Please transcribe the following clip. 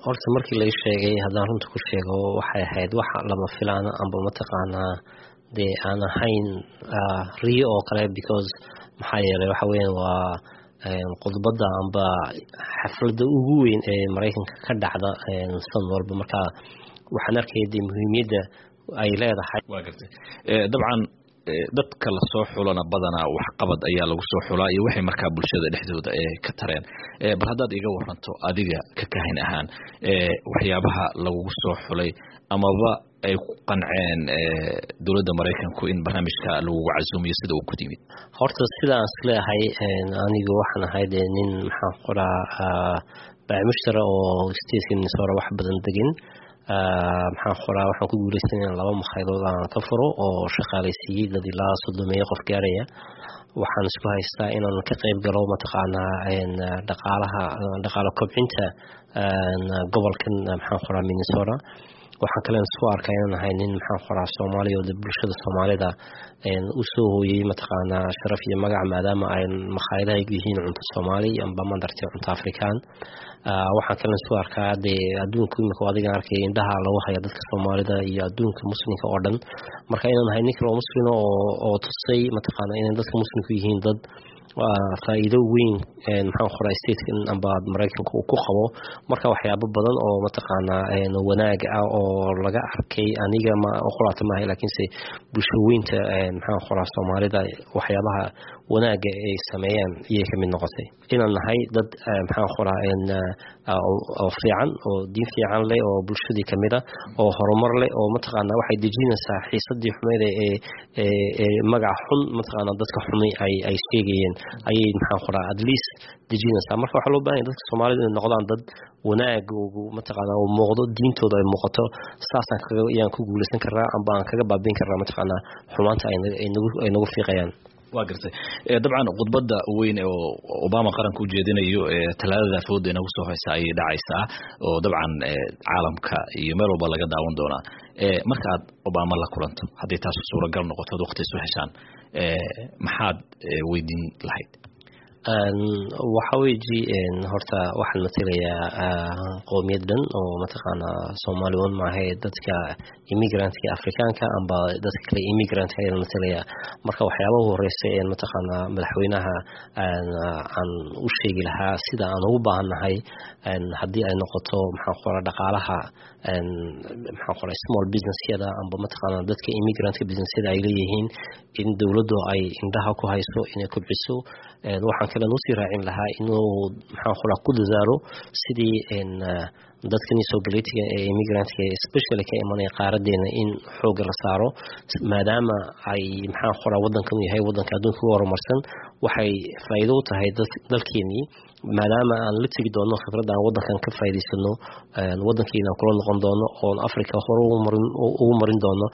horta markii lai sheegay haddaan runta ku sheego waxay ahayd wax lama filaana amba mataqaanaa dee aan ahayn riyo oo kale because maxaa yeelay waxa weyan waa khudbadda amba xafladda ugu weyn ee maraykanka ka dhacda san walba marka waxaan arkaya dee muhiimiyadda ay leedahay waa gartay dabcan dadka lasoo xulana badanaa waxqabad ayaa lagu soo xulaa iyo waxay markaa bulshada dhexdooda ka tareen bal haddaad iga waranto adiga ka kahin ahaan waxyaabaha lagugu soo xulay amaba ay ku qanceen dowladda maraykanku in barnaamijka lagugu casuumiyo sida uu ku timid horta sida aan isleeyahay anigu waxaan ahay dee nin maxaan qoraa baamushtara oo stateka minnesota wax badan degin maxaan qoraa waxaan ku guuleystay in laba makhayadood aan ka furo oo shaqaalaysiiyey dad ilaa soddomeeyo qof gaaraya waxaan isku haystaa inaan ka qayb galo mataqaanaa dhaqaalaha dhaqaalo kobcinta gobolkan maxaan qoraa minnesota waxaan kalen isku arkaa inaan ahay nin maxaan qoraa soomaaliya oo de bulshada soomaalida u soo hooyey mataqaanaa sharaf iyo magac maadaama ay makhaayadaha yihiin cunto soomaali amba madartay cunto afrikaan waxaan kalen isku arkaa dee adduunka imika adigan arkay indhaha lagu haya dadka soomaalida iyo adduunka muslimka oo dhan marka inaan ahay nin kale oo muslima oo tusay mataqaana inay dadka muslimku yihiin dad faa-iido weyn maxaan qoraa statekan amba maraykanka uu ku qabo marka waxyaabo badan oo mataqaanaa wanaag ah oo laga arkay aniga ma qolaata maaha laakiinse bulsho weynta maxaan qoraa soomaalida waxyaabaha wanaaga ay sameeyaan iyay kamid noqotay inaan nahay dad maxaan qoraa oo fiican oo diin fiican leh oo bulshadii kamid a oo horumar leh oo mataqaana waxay dejinaysaa xiisadii xumeyd ee magaca xun mataqaana dadka xumi ay sheegayeen ayay maxaan qoraa at least dejinaysaa marka waxaa loo bahanya dadka soomaalida inay noqdaan dad wanaag mataqaana uu muuqdo diintooda ay muuqato saasaan kaga ayaan ku guuleysan karnaa amba aan kaga baabiin karnaa mataqaana xumaanta ay nagu fiiqayaan waa gartay dabcan khudbadda weyn oo obama qaranka u jeedinayo talaadada fooda inagu soo haysa ayay dhacaysaa oo dabcan caalamka iyo meel walba laga daawan doonaa marka aad obama la kulanto hadday taas suuragal noqoto ad waqti isu heshaan maxaad weydiin lahayd waxa weji horta waxaan matelayaa qowmiyad dhan oo mataqaanaa soomaali un maahae dadka immigrantka afrikaanka amba dadka kale immigrantka ayaan matelayaa marka waxyaabaha horeysa ee mataqaanaa madaxweynaha aan u sheegi lahaa sida aan ugu baahannahay haddii ay noqoto maxaan qora dhaqaalaha maxaan qora small businessyada amba mataqaanaa dadka immigrantka businessyada ay leeyihiin in dowladdu ay indhaha ku hayso inay kobciso waxaan kalen usii raacin lahaa inuu maxaan qoraa ku dadaalo sidii dadkani soo galetiga ee immigrantka especially ka imanaya qaaradeena in xooga la saaro maadaama ay maxaan qoraa wadankan yahay wadanka adduunka ugu horumarsan waxay faa'iido u tahay dalkeenii maadaama aan la tegi doono khibradda aan wadankan ka faa'iidaysano wadankeena kula noqon doono oon africa hore ugu marin doono